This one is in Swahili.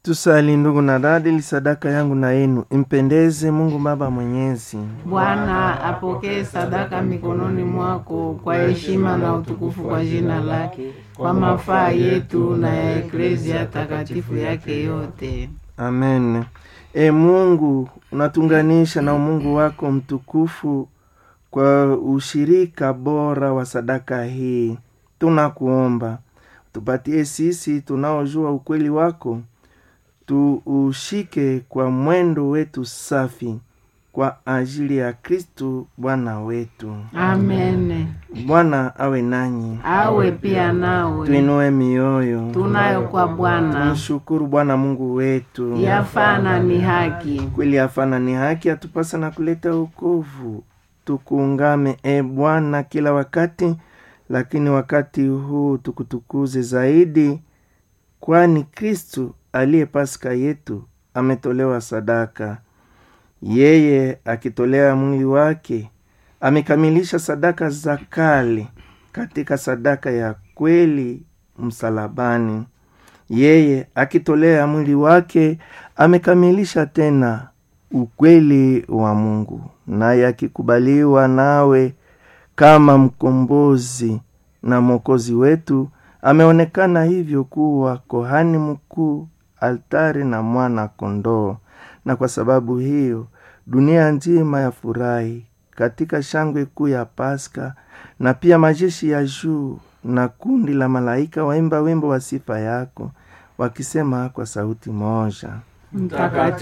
Tusali ndugu na dada, ili sadaka yangu na yenu impendeze Mungu Baba Mwenyezi. Bwana apokee sadaka mikononi mwako kwa heshima na utukufu kwa jina lake, kwa mafaa yetu na ya eklezia takatifu yake yote. Amen. E Mungu, unatunganisha na umungu wako mtukufu kwa ushirika bora wa sadaka hii. Tunakuomba tupatie sisi tunaojua ukweli wako, tuushike kwa mwendo wetu safi kwa ajili ya Kristu Bwana wetu. Amen. Bwana awe nanyi, Awe pia nawe. tuinue mioyo, Tunayo kwa Bwana tumshukuru Bwana Mungu wetu. yafana ni haki. kweli afana ni haki atupasa na kuleta wokovu. Tukuungame e Bwana kila wakati, lakini wakati huu tukutukuze zaidi, kwani Kristu aliye Paska yetu ametolewa sadaka. Yeye akitolea mwili wake amekamilisha sadaka za kale katika sadaka ya kweli msalabani. Yeye akitolea mwili wake amekamilisha tena ukweli wa Mungu, naye akikubaliwa nawe kama mkombozi na mwokozi wetu, ameonekana hivyo kuwa kohani mkuu, altari na mwana kondoo. Na kwa sababu hiyo dunia nzima yafurahi katika shangwe kuu ya Paska, na pia majeshi ya juu na kundi la malaika waimba wimbo wa sifa yako wakisema kwa sauti moja Mtakatifu